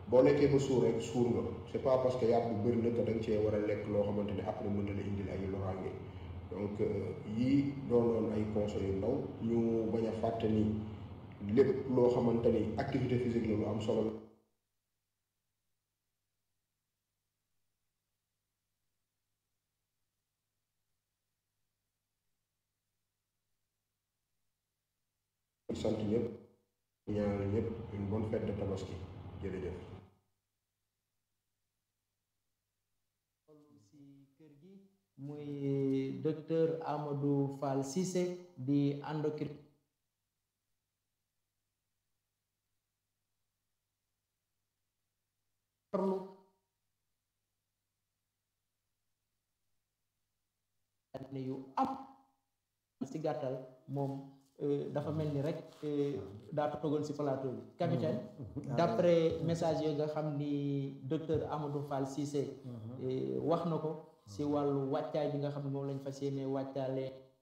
boo lekkee ba suur rek suur nga c'est pas parce que yàpp bu bëri na que da nga cee war a lekk loo xamante ne après mën na la indil ay loraange donc yii doonoon ay conseils yu ndaw ñu bañ a fàtte ni lépp loo xamante ni activité physique la lu am solo la sant ñëpp ñaanal ñëpp une bonne fête de tabaski jërëjëf si kër gi muy docteur Amadou Fall Cissé di endocrine yu am si gàttal moom dafa mel ni rek daa toogoon si plateau bi capitaine d'après message yooyu nga xam ni docteur Amadou Fall Cissé wax na ko si wàllu wàccaay bi nga xam ne moom lañ fas yéene wàccaale